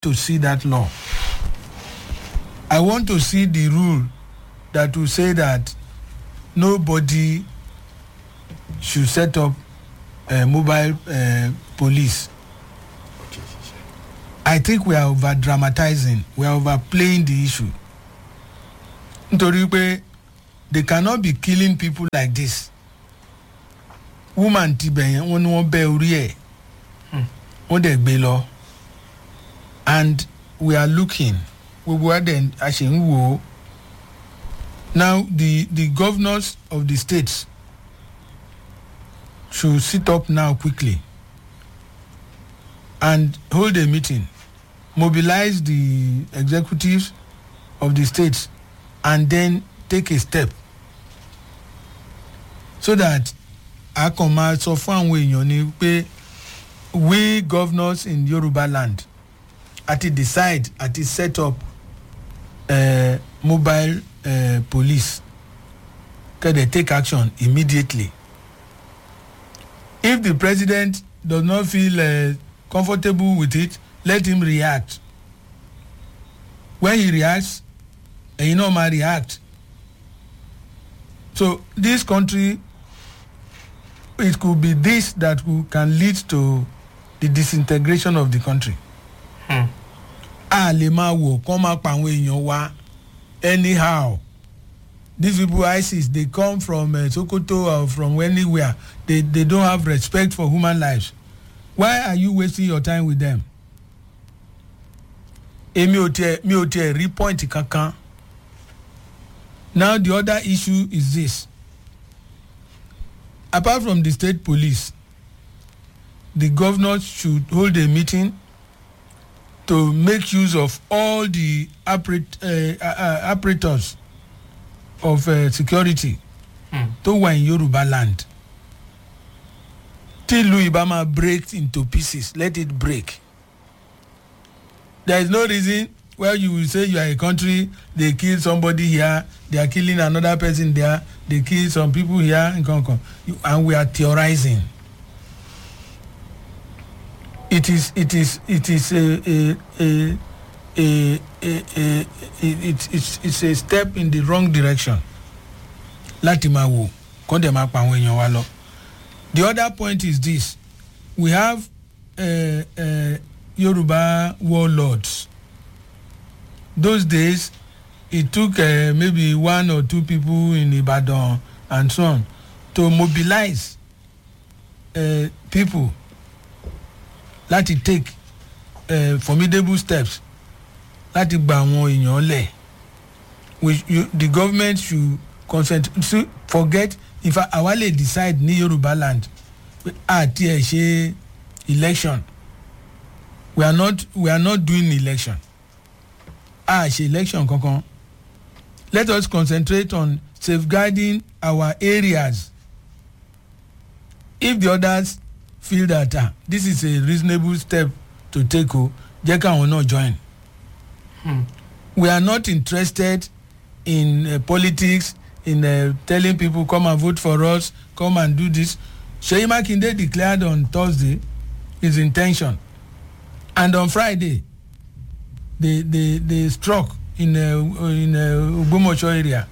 to see that law. I want to see the rule that will say that nobody should set up a mobile uh, police. I think we are over dramatizing we are overplaying the issue. nítorí pé they cannot be killing people like this. woman ti bẹ̀ yẹn wọ́n ní wọ́n bẹ́ orí ẹ̀ wọ́n dẹ̀ gbé lọ and we are looking gbogbo wa dẹ̀ a ṣe ń wò ó now the the governors of the states should sit up now quickly and hold a meeting mobilize the executives of the states and then take a step so that a kàn máa sọ fún àwọn èèyàn ni pé we governors in yoruba land àti decide àti set up uh, mobile uh, police kẹ́dẹ̀ take action immediately if the president does not feel uh, comfortable with it let him react when he reacts ẹ̀yin náà máa react so this country it could be this that could, can lead to the disintegration of the country. Hmm. a lè máa wò kán máa pa àwọn èèyàn wa anyhow these people isis they come from uh, sokoto or from anywhere they they don't have respect for human lives why are you wasting your time with them èmi ò tiẹ̀ mi ò tiẹ̀ rí point kankan now the other issue is this apart from the state police the governors should hold a meeting to make use of all the apparat uh, uh, apparatus of uh, security Hmm. tó wà in yoruba land tí ìlú ibà máa break into pieces let it break there is no reason why you will say you are a country they kill somebody here they are killing another person there they kill some people here nkan kan You- and we are theorizing it is it is it is a a a a a a it it's it's a step in the wrong direction láti máa wò kó dẹ̀ máa pa àwọn èèyàn wa lọ the other point is this we have uh, uh, yoruba warlords those days it took uh, maybe one or two people in ibadan and so on to mobilize uh, people láti take uh, formidable steps láti gba àwọn èèyàn lẹ̀ we you, the government should concentrate so forget in fact àwa lè decide ní yorùbá land pé àti ẹ̀ ṣe election we are not we are not doing election a ṣe election kankan let us concentrate on safeguarding our areas if the others feel that ah this is a reasonable step to take o jẹ́ káwọn náà join Hmm. we are not interested in uh, politics in uh, telling people come and vote for us come and do this seyi makinde declared on thursday his in ten tion and on friday they they they struck in uh, in uh, ogbomoso area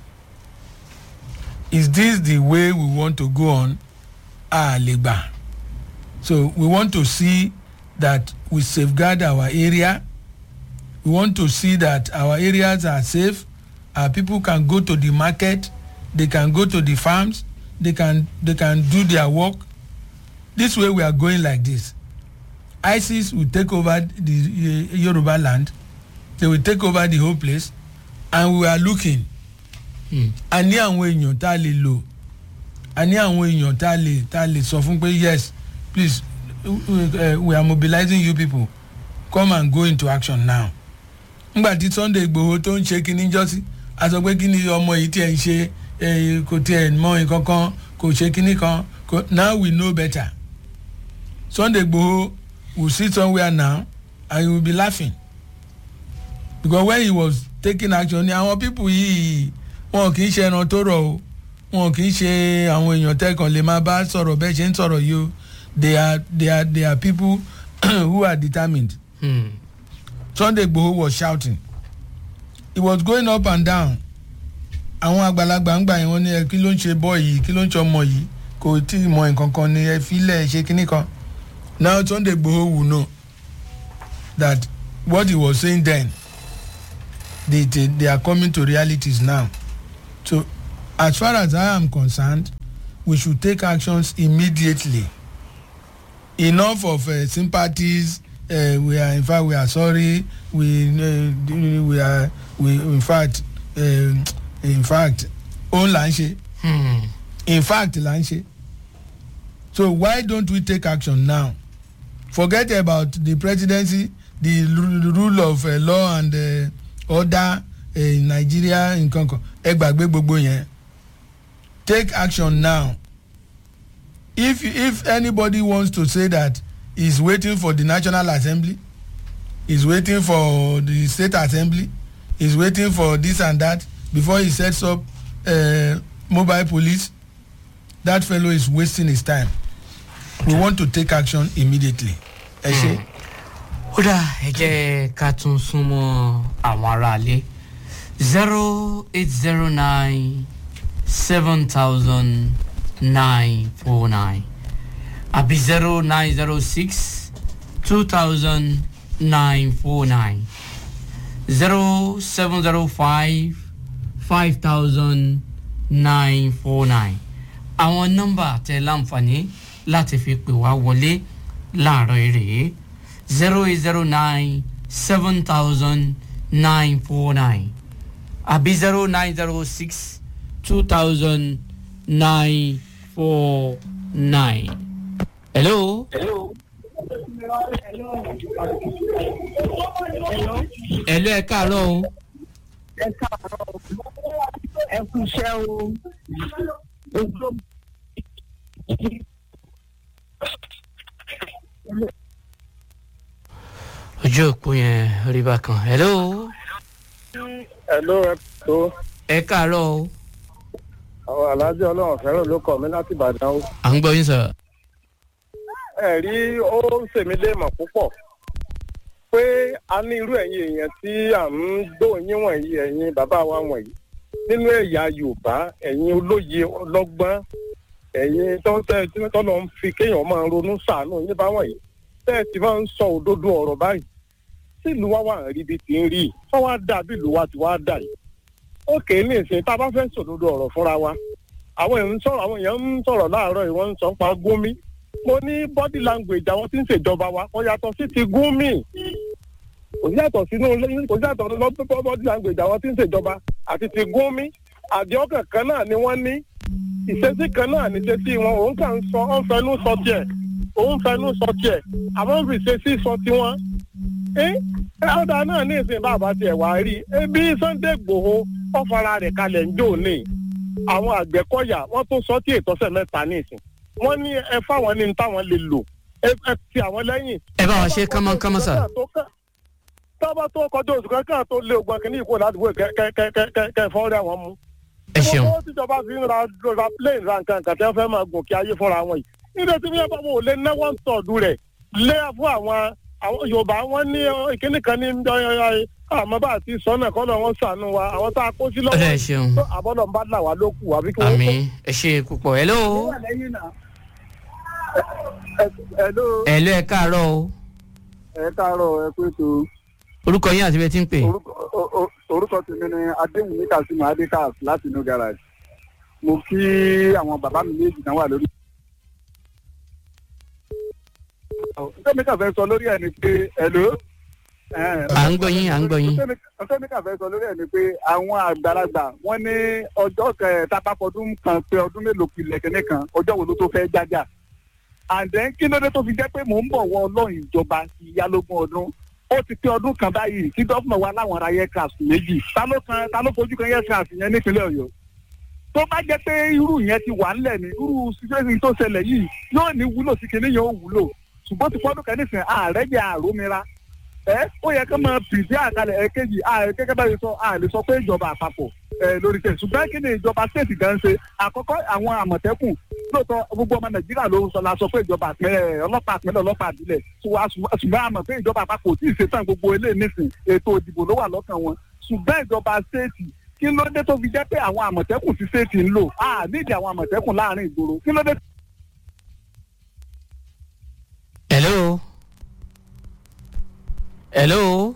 is this the way we want to go on alegba so we want to see that we safeguard our area we want to see that our areas are safe our people can go to the market they can go to the farms they can they can do their work this way we are going like this isis will take over the uh, yoruba land they will take over the whole place and we are looking Hmm. a ní àwọn èèyàn tá a lè lò a ní àwọn èèyàn tá a lè tá a lè sọ fún pé yes please uh, uh, we are mobilizing you people come and go into action now ngbà tí sunday igbòho tó ń ṣe kinní jọ́sí a sọ pé kíni ọmọ yìí tiẹ̀ ń ṣe eh, kò tiẹ̀ mọ nǹkan kan kò ṣe kinní kan kò now we know better sunday igbòho will sit somewhere now and he will be laughing because when he was taking action ni àwọn people yìí wọn kì í ṣe ẹran tó rọ o wọn kì í ṣe àwọn èèyàn tẹkàn lè máa bá sọ̀rọ̀ bẹ́ẹ̀ ṣe ń sọ̀rọ̀ yìí o they are they are they are people who are determined Hmm. sunday gbowó was shouting he was going up and down àwọn àgbàlagbà ń gbà yẹn wọn ní ẹ kí ló ń ṣe bọ́ yìí kí ló ń ṣe ọmọ yìí kò tí ì mọ nǹkan kan ní ẹ filẹ̀ ṣe kinní kan now sunday gbowó will know that what he was saying then they they, they are coming to realities now so as far as i am concerned we should take actions immediately enough of uh, sympathies uh, we are in fact we are sorry we uh, we are we in fact uh, in fact òun là ń ṣe Hmm. in fact là ń ṣe so why don't we take action now forget about the presidency the ru- rule of uh, law and uh, order uh, in nigeria nǹkan kan ẹ gbàgbé gbogbo yẹn take action now if if anybody wants to say that he's waiting for the national assembly he's waiting for the state assembly he's waiting for this and that before he sets up uh, mobile police that fellow is wasting his time we want to take action immediately ẹ ṣe. ó dà ẹ jẹ́ ká tún súnmọ́ àwọn aráalé zero eight zero nine seven thousand nine four nine àbí zero nine zero six two thousand nine four nine zero seven zero five five thousand nine four nine àwọn nọ́mbà tẹ láǹfààní láti fi pè wá wọlé láàárọ̀ èrè zero eight zero nine seven thousand nine four nine àbí zero nine zero six two thousand nine four nine. hello. hello ẹ káàárọ̀ o. ẹ káàárọ̀ ẹ kú iṣẹ́ o ojú ojú òpó yẹn rí bákan hello. Hello, ẹ tó ẹ káàárọ̀ o. àwọn alájọ ọlọ́run fẹ́ràn ló kọ̀ mí láti ìbàdàn o. à ń gbọ́ yín sọ̀rọ̀. ẹ rí ó ń ṣèmi léèmọ̀ púpọ̀ pé a ní irú ẹ̀yin èèyàn tí à ń gbóyin wọ̀nyí ẹ̀yin bàbá wa wọ̀nyí nínú ẹ̀yà yorùbá ẹ̀yin olóye ọlọ́gbọ́n ẹ̀yin tó ń tẹ́ tí tọ́lọ́ ń fi kéèyàn máa ronú sàánú yín bá wọ̀nyí tẹ́ ẹ ti máa ń sọ òdodo ọ̀rọ̀ báyìí tí ìlú wa wà ń rí bí ti ń rí tó wá dà bí ìlú wa ti wá dà yìí ó kéé ní ìsìn tá a bá fẹ́ sòdodo ọ̀rọ̀ fúnra wa àwọn èèyàn ń sọ̀rọ̀ àwọn èèyàn ń sọ̀rọ̀ láàárọ̀ yìí wọ́n ń sọ pa gómi mo ní body language àwọn tí ń ṣèjọba wa kò yàtọ̀ sí ti gúnmì kò yàtọ̀ sínú kò yàtọ̀ lọ́pọ̀ body language àwọn tí ń ṣèjọba àti ti gúnmì àdéhùn kan náà ni wọ́n ní ìṣesí kan náà ní ìṣesí wọn òun kàn ń sọ òun fẹnu sọ tiẹ̀ òun fẹnu sọ tiẹ̀ àwọn ń fi ìṣesí sọ tiwọn ẹ ọ̀dà náà ní ìsìn bàbá tiẹ̀ wá rí ebi sunday gbòho ọ̀fara rẹ̀ kalẹ̀ ń jò ní àwọn àgbẹ̀kọ̀yà wọ́n tó sọ tí ètòsẹ̀ mẹ́ta ní ìsìn wọ́n ní ẹ fáwọn ní táwọn lè lò ẹ ẹ ti àwọn lẹ́yìn. ẹ bá wa ṣe kánmọ́kánmọ́ sà. tọ́ba tó kọjá oṣù kankan tó lé ogun akínní ìkó ládùúgbò kẹ fọ́ọ́rẹ́ àwọn mú. ẹ ṣeun. owó tíjọba fi ń ra ra plane ra nǹkan nǹkan tí wọ́n fẹ́ máa gùn kí ayé fúnra wọn yìí. nígbà tí wọ́n bá wọn ò lé ná one third rẹ̀ lé fún àwọn àwọn yorùbá wọn ní ìkíní kan ní àmọ́ bá àti sọ́nà kọ́nà wọn sànú wa àwọn tá a kó sí ọ̀dà ẹ lọ́wọ́ ṣeun. àbọ̀dọ̀ ń bá là wá lókù àbí kí wọ́n àmì ẹ ṣe púpọ̀ hello. Hello, hello ẹ káàárọ̀ o. ẹ káàárọ̀ ẹ pé tó orúkọ yín àti bẹ́ẹ̀ tí ń pè. orúkọ o- o- orúkọ tèmi ni adéhùn kazeem adékas láti inú garage mo kí àwọn bàbá mi méjì náà wà lórí. ntẹ́mi kà fẹ́ sọ lórí ẹ̀ ni pé hello. à ń gbọ́ yín à ń gbọ́ yín. ntẹ́mi kà fẹ́ sọ lórí ẹ̀ ni pé àwọn àgbàlagbà wọ́n ní ọjọ́ kẹtàpápọ̀dún kan pé ọdún mélòó pilẹ̀ kẹ́nẹ́ kan ọjọ́ wo ló tó fẹ́ jájà and then kí ló dé tó fi jẹ́ pé mò ń bọ̀ wọ ọlọ́run ìjọba ìyálógún ọdún ó ti pé ọdún kan báyìí kí gọ́fúnà wa láwọn ará yẹ́kàs méjì ta ló kan ta ló fojú kan yẹ́kàs yẹn nípínlẹ̀ ọ̀yọ́ tó bá jẹ́ pé irú yẹn ti wà ńlẹ̀ ní irú situation tó ṣẹlẹ̀ yìí yóò ní wúlò sí kinní yẹn ó wúlò ṣùgbọ́n ti pọ́dún kan nísìnyí ààrẹ jẹ́ àrómira ẹ ó yẹ ká máa pìdí àkàlẹ̀ ẹ̀kejì ààrẹ gẹ́gẹ́ bá yẹ sọ ààrẹ sọ pé ìjọba àpapọ̀ ẹ lórí tẹ̀ ṣùgbọ́n kí ni ìjọba state gan ṣe àkọ́kọ́ àwọn àmọ̀tẹ́kùn lóòótọ́ gbogbo ọmọ nàìjíríà ló ń sọ la sọ pé ìjọba àpẹẹrẹ ọlọ́pàá àpẹẹrẹ ọlọ́pàá àbílẹ̀ ṣùgbọ́n àmọ̀ pé ìjọba àpapọ̀ ò tí ì ṣetán gbogbo eléyìí nísìn ètò ìdìbò ló wà lọ́kàn wọn ṣùgbọ́n ìjọba ṣéètì kí ló dé tó fi jẹ́ pé àwọn àmọ̀tẹ́kùn ti ṣéètì ń lò á nídìí àwọn àmọ̀tẹ́kùn láàrin ìgboro kí ló dé hello hello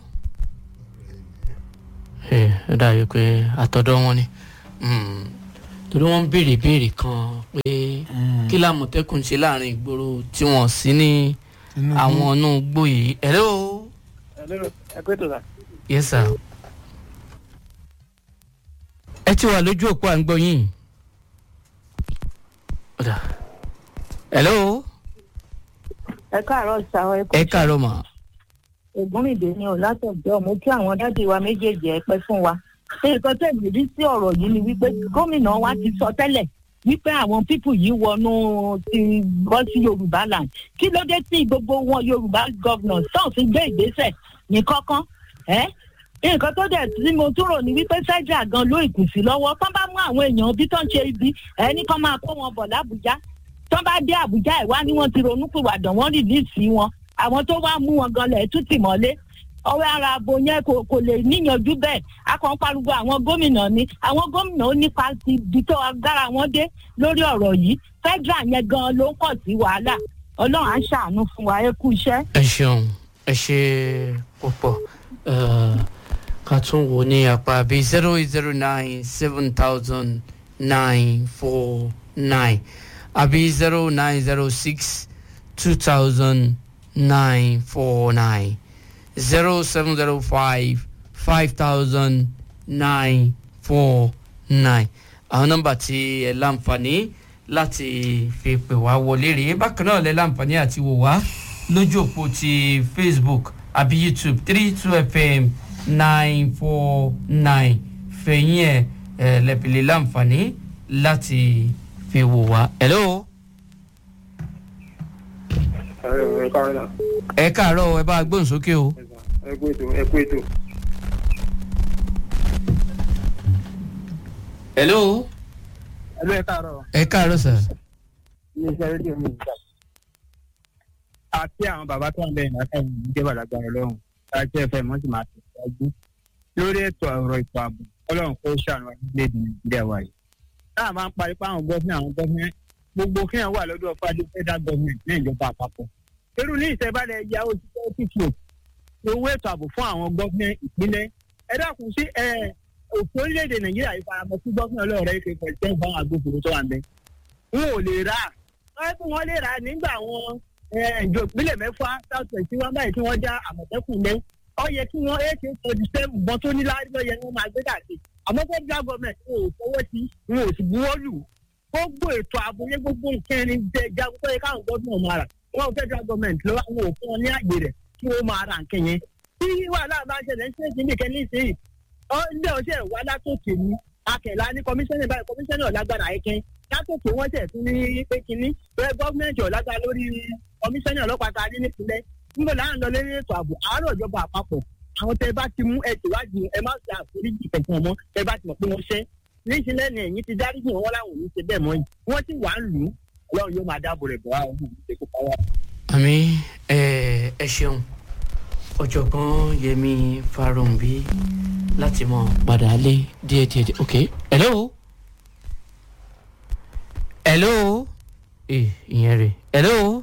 ẹ ẹ dàbí pé àtọ̀dọ̀ wọn ni Mm. torí wọ́n ń béèrè béèrè kan pé kí làmọ̀tẹ́kùn ṣe láàrin ìgboro tí wọ́n sí ní Tinubu. àwọn inú igbó yìí hello ẹ pé tó sà. yes sir ẹ ti wà lójú òpó à ń gbọ́ yín Ọ̀dà. hello ẹ káàárọ̀ ṣàwọn ẹ kú ẹ káàárọ̀ mà ògúnrìndé ni ò látọjọ́ mo kí àwọn dádì wa méjèèjì ẹ pẹ́ fún wa nǹkan tẹ̀lé rí sí ọ̀rọ̀ yìí ni wípé gómìnà wa ti sọ tẹ́lẹ̀ wípé àwọn pípù yìí wọnú ti bọ́ sí yorùbá land kí ló dé tí gbogbo wọn yorùbá gọ́vnà tó fi gbé ìgbésẹ̀ ní kọ́kán ẹ́ nǹkan tó dẹ̀ tí mo tún rò ní wípé federal gan ló ìkùnsí lọ́wọ́ tán bá mú àwọn èèyàn bí tán ṣe ibi ẹni kan máa kó wọn bọ̀ lábújá tán bá dé àbújá ẹ̀ wá ní wọ́n ti ronúpìwàdà wọ́n rìlíìsì wọn àwọn tó wá mú wọn gan lẹ̀ tún tì mọ́lé ọwọ́ ara abo yẹn kò kò lè níyanjú bẹ́ẹ̀ a kàn ń pariwo àwọn gómìnà ni àwọn gómìnà ó nípa ti di tó agbára wọn dé lórí ọ̀rọ̀ yìí federal yẹn gan ló ń kọ̀ sí wàhálà ọlọ́run á ṣàánú fún wa ẹ kú iṣẹ́. ẹ ṣeun ẹ ṣe púpọ̀ Eh, ká tún wò ní apá bíi zero eight zero nine seven thousand nine four nine àbí zero nine zero six two thousand nine four nine zero seven zero five five thousand nine four nine àwọn nọ́mbà tí ẹ láǹfààní láti fi pè wá wọlé rèé bákan náà lẹ láǹfààní àti wò wá lójú òpó ti facebook àbí youtube three two fm nine four nine fẹ̀yìn ẹ̀ ẹ̀ lẹ́pẹ̀lẹ́ láǹfààní láti fi wò wá. hello ẹ káàárọ̀ náà ẹ káàárọ̀ ẹ bá a gbóhùn sókè o. ẹ kú ètò ẹ kú ètò. hello ẹ ló ẹ káàárọ̀ ẹ káàárọ̀ sir. iléeṣẹ́ rédíò mi ìgbà. àti àwọn bàbá tó ń bẹ̀rẹ̀ náà káyọ̀ ní jẹ́ bàlágbára ọlọ́run láti ẹ̀fẹ̀ mọ́ sì máa tẹ̀síwájú lórí ètò ọ̀rọ̀ ètò ààbò ọlọ́run kó ṣàánú orílẹ̀-èdè nàìjíríà wa yìí. táà máa ń parí pa àwọn gọ́fìnà àwọn gọ́fìnà gbogbo kíyàn wà lọ́dọ̀ fájú federal government ní ìjọba àpapọ̀. irú ní ìṣẹ̀bálẹ̀ ẹ̀yà òṣìṣẹ́ tíṣù owó ètò ààbò fún àwọn gọ́fìnà ìpínlẹ̀ ẹ dákun sí òfin orílẹ̀-èdè nàìjíríà yìí faramọ́ sí gọ́fìnà ọlọ́ọ̀rẹ́ ìfẹ́ pẹ̀lú fún àwọn agbófinró tó wà ń bẹ. wọn ò lè rà wọ́n fún wọn lè rà nígbà wọn ìjọ ìpínlẹ̀ mẹ́fà south west tí wọ́n báyìí tí wọ́n já àmọ̀tẹ́kùn lẹ́ ọ yẹ kí wọ́n ak forty seven bọ́n tó ní láàrin lọ́yẹ ni wọ́n máa gbé dàgbé àmọ́ federal government wọn ò fọwọ́ sí wọn ò sì buwọ́ lù gbogbo ètò ààbò yẹ gbogbo nǹkan ẹni jẹ jagun tó yẹ káwọn gbọ́dọ̀ máa rà wọn federal government lọ́wọ́ wọn ò fún wọn ní àgbè rẹ̀ kí wọ́n máa ra nǹkan yẹn tí wàhálà bá ń ṣẹlẹ̀ ń ṣe ìdílé kẹ́ ní ìsinyìí ọ ilé ọṣẹ wà látòkè ní akẹ̀lá ní kọmíṣánná báyìí kọmíṣánná ọ̀lágbára ẹ̀kẹ́ látòkè wọ́n tẹ̀ tún ní pé kínní bẹ́ẹ̀ gọ́ọ̀mẹ̀ntì ọ̀lágbára lórí kọmíṣánná ọlọ́pàá ta ní nípìnlẹ̀ níbo là ń lọ lórí ètò ààbò àárọ̀ ìjọba àpapọ̀ àwọn tẹ bá ti mú ẹ tìwádìí ẹ má ṣe àforíjì kẹ̀kẹ́ ọmọ tẹ bá ti mọ̀ pé wọ́n ṣẹ́ níṣìlẹ̀ ní ẹ̀yìn ti dáríjì wọn láwọn ò ní ṣe bẹ́ẹ̀ mọ́ yìí wọ́n ti wà ń lù ú ọlọ́run yóò máa dáàbò rẹ̀ bọ̀ wá ọ̀hún ìṣèkú pàwọ́. àmì ẹ ẹ ṣeun ọ̀jọ̀gbọ́n yẹmi farumbi láti mọ padà lé díẹ̀díẹ̀ ok hello hello ẹ ìyẹn rè hello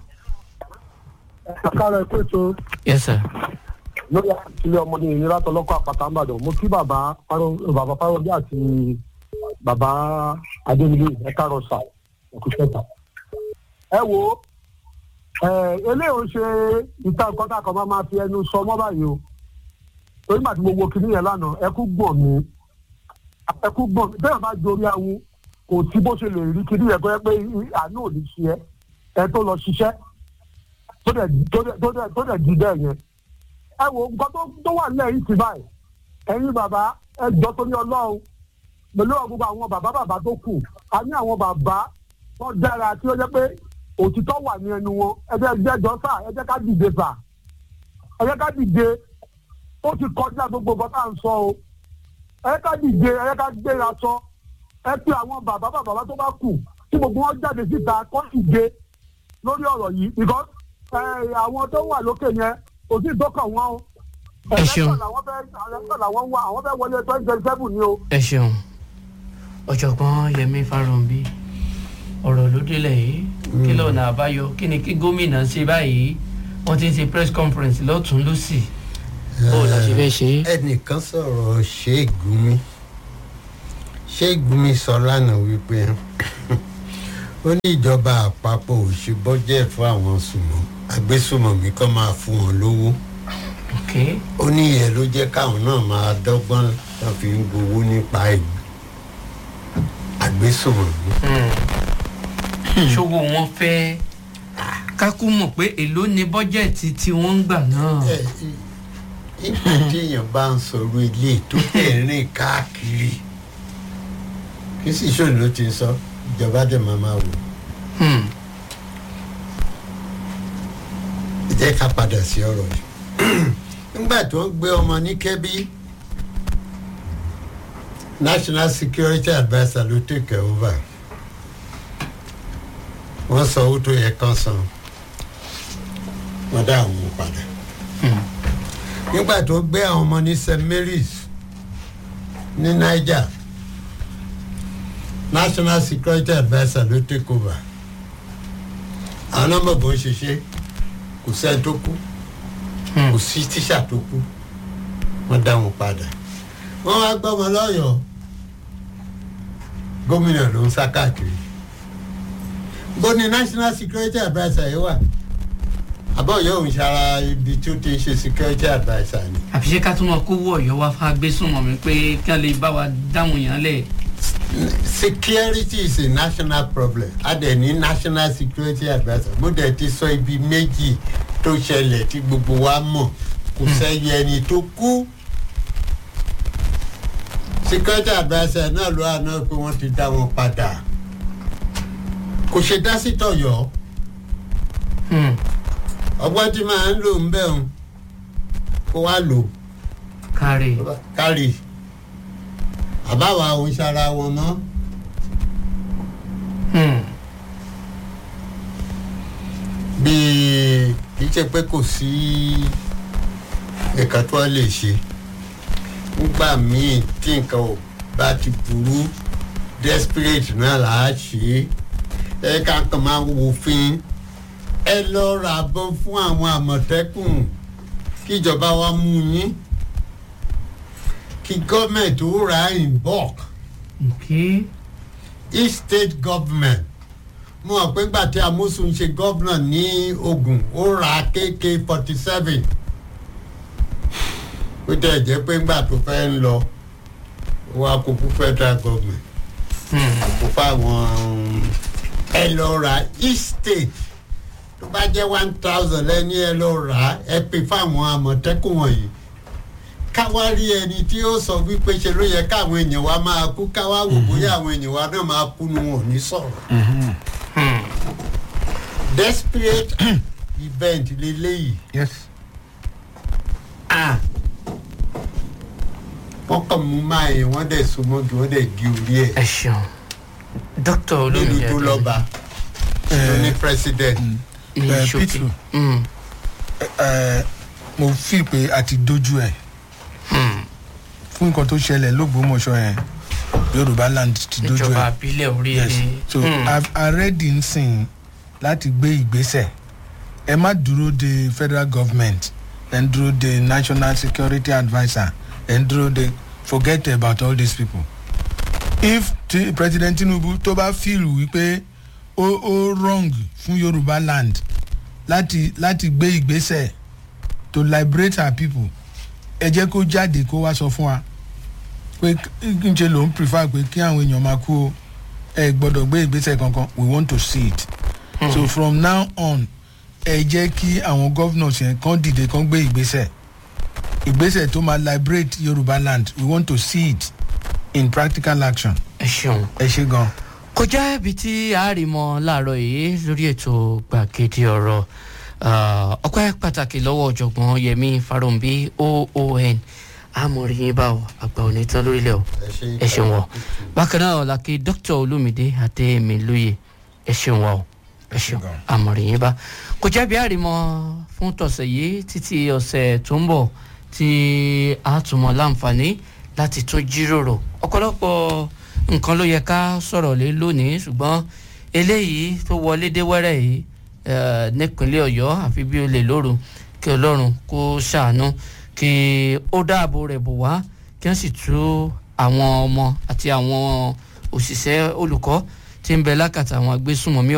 àkàrà ẹ̀kọ́ ètò yes sir lórí ilé ọmọdé ìnira tọlọ́kọ̀ àpàtà ńbàdàn mo kí bàbá Fáró- bàbá fáwọdé àti bàbá adémilé ẹ̀ka rọ̀ṣà ẹ̀kúṣẹ́ta. ẹ wo ẹ eléyìí ò ṣe ìta nǹkan tá a kàn máa máa fi ẹnu sọ mọ́ báyìí o torí màtí mo wo kinní yẹn lánàá ẹkú gbọ̀n mi ẹkú gbọ̀n mi bẹ́ẹ̀ bá jorí awu kò sí bó ṣe lè rí kinní yẹn kó yẹ pé àánú ò ní ṣe ẹ ẹ tó lọ ṣiṣẹ́ tó dẹ̀ tó dẹ̀ tó dẹ̀ tó dẹ̀ di bẹ́ẹ̀ yẹn ẹ wo nǹkan tó tó wà nílẹ̀ yìí ti báyìí ẹ̀yin bàbá ẹ jọ torí ọlọ́run pẹ̀lú gbogbo àwọn bàbá bàbá tó kù a ní àwọn bàbá tó dára tí ó jẹ́ pé òtítọ́ wà ní ẹnu wọn ẹ jẹ́ jẹ́jọ́ sà ẹ jẹ́ ká dìde sà ẹ jẹ́ ká dìde ó ti kọjá gbogbo nǹkan tá à ń sọ o ẹ jẹ́ ká dìde ẹ jẹ́ ká gbéra sọ ẹ pe àwọn bàbá bàbá tó bá kù tí gbogbo wọn jáde síta kọ́ ìje lórí ọ̀rọ̀ yìí because ẹ, àwọn tó wà lókè yẹn kò sí ìdókàn wọn o. Ẹ ṣeun. Election làwọn fẹ́ election làwọn wá àwọn fẹ́ wọlé twenty twenty seven ni o. ẹ ṣeun ọ̀jọ̀gbọ́n yẹmi farounbi ọ̀rọ̀ ló délẹ̀ yìí kí lọ́nà àbáyọ kí ni kí gómìnà ṣe báyìí wọ́n ti ń ṣe press conference lọ́tún lọ́sì bó la ṣe fẹ́ ṣe é. ẹnìkan sọ̀rọ̀ ṣéègùnmi ṣéègùnmi sọ lánàá wípé ó ní ìjọba àpapọ̀ ò ṣe bọ́jẹ̀ fún àwọn sùnmọ́ agbésùmọ̀mí kan máa fún wọn lówó ok ó ní ìyẹn ló jẹ́ káwọn náà máa dọ́gbọ́n tó fi ń gbowó nípa ìgbì agbésùmọ̀mí. ṣòwò wọn fẹ́ kákú mọ̀ pé èló ni bọ́jẹ̀tì tí wọ́n ń gbà náà. ẹ ìgbà tí èèyàn bá ń sọ̀rọ̀ ilé tó tẹ̀ rìn káàkiri kí sì ṣòro ló ti sọ ìjọba dẹ̀ máa máa wò. Hmm. ẹ jẹ́ ká padà sí ọ̀rọ̀ yìí nígbà tó ń gbé ọmọ ní kẹ́bí national security adviser ló take over wọ́n sọ owó tó yẹ kán san wọ́n dá àwọn ọmọ padà nígbà tó gbé àwọn ọmọ ní st mary's ní niger national security adviser ló take over àwọn nọmba bó ń ṣiṣẹ́ kò sẹ́ni tó kú kò sí tíṣà tó kú wọ́n dá wọn padà wọ́n wá gbọ́mọ lọ́yọ̀ọ́ gómìnà ló ń sá káàkiri bó ni national security adviser yìí wà àbọ̀ yóò ń ṣara ibi tí ó ti ń ṣe security adviser ni. àfi ṣé ká tún mọ kówó ọ̀yọ́ wá fún agbésùnmọ̀mí pé kí wọ́n lè bá wa dáhùn yàn lẹ̀. security is a national problem a dẹ̀ ní national security adviser mo dẹ̀ ti sọ ibi méjì tó ṣẹlẹ̀ tí gbogbo wa mọ̀ kò sẹ́yìn ẹni tó kú security adviser náà ló àná pé wọ́n ti dá wọn padà kò ṣe dá sí tọ̀yọ̀ Hmm. ọgbọ́n tí màá ń lò ń bẹ̀ ń kó wá lò kárí kárì àbáwá òun ṣara wọn mọ́. Hmm. bíi kì í ṣe pé kò sí nǹkan tó lè ṣe nígbà míì tí nǹkan ò bá ti burú desperate náà là á ṣe é ẹ ká kàn máa wòfin ẹ lọ ra bọ́ fún àwọn àmọ̀tẹ́kùn kíjọba wa mú yín kí gọ́ọ̀mẹ̀ntì ó ra in bulk ok each state government mo mọ̀ pé gbà tí amosun ṣe gọ́vnà ní ogun ó ra kk forty seven ó tẹ̀ jẹ́ pé ńgbà tó fẹ́ ń lọ ó wá kó fún federal government Hmm. kó fáwọn ẹ lọ ra each state tó bá jẹ́ one thousand lẹ́ni ẹ lọ rà á ẹ pè fáwọn àmọ̀tẹ́kùn wọ̀nyí káwá rí ẹni tí ó sọ wípé ṣe ló yẹ káwọn èèyàn wa máa kú káwá wò bóyá àwọn èèyàn wa náà máa kú nu wọn ò ní sọ̀rọ̀ Hmm. desperate event leléyìí yes ah wọ́n kàn mú máa yẹn wọ́n dẹ̀ so mọ́gi wọ́n dẹ̀ gé orí ẹ̀ ẹ ṣeun dókítà nílùú olómi tó lọ́ba ló ní president ní Eh, ṣókè Pitru. Hmm. ẹ mo fi pé a ti dojú ẹ Hmm. fún nǹkan tó ṣẹlẹ̀ lógbómọ̀ṣọ́ yẹn yorùbá land ti dojú ìjọba ẹ àbílẹ̀ orí yes so Hmm. arẹ́dì ń sìn láti gbé ìgbésẹ̀ ẹ má dúró de federal government ẹ ń dúró de national security adviser ẹ ń dúró de forget about all these people if ti president tinubu tó bá feel wípé ó ó wrong fún yorùbá land láti láti gbé ìgbésẹ̀ to liberate our people ẹ jẹ́ kó jáde kó wá sọ fún wa pé kí n ṣe lòun prefer pé kí àwọn èèyàn máa kú o ẹ gbọ́dọ̀ gbé ìgbésẹ̀ kankan we want to see it mm. so from now on ẹ jẹ́ kí àwọn governors yẹn kàn dìde kàn gbé ìgbésẹ̀ ìgbésẹ̀ tó máa liberate yorùbá land we want to see it in practical action ẹ ṣeun. ẹ ṣe gan. kọjá ibi tí a rí mọ láàárọ yìí lórí ètò gbàgede ọrọ ọpẹ pàtàkì lọwọ ọjọgbọn yẹmi farounbi oon àmọ̀rí yín bá ọ àgbà òní tán lórílẹ̀ o ẹ ṣeun wọ bákan náà làkè dókítà olómìdé àtẹ̀mí lóye ẹ ṣeun wọ o ẹ ṣeun àmọ̀rí yín bá kò jẹ́bi àrímọ́ fún tọ̀sẹ̀ yìí títí ọ̀sẹ̀ tó ń bọ̀ tí a tún mọ̀ láǹfààní láti tún jíròrò ọ̀pọ̀lọpọ̀ nǹkan ló yẹ ká sọ̀rọ̀ lé lónìí ṣùgbọ́n eléyìí tó wọlé dé wẹ́rẹ́ yìí eh, nípínlẹ̀ ọ̀yọ́ àfi bí ó lè lóru kí ọlọ́run kó ṣàánú kí ó dáàbò rẹ̀ bò wá kí wọ́n sì tú àwọn ọmọ àti àwọn òṣìṣẹ́ olùkọ́ tí ń bẹ lákàtà àwọn agbésùnmọ̀mí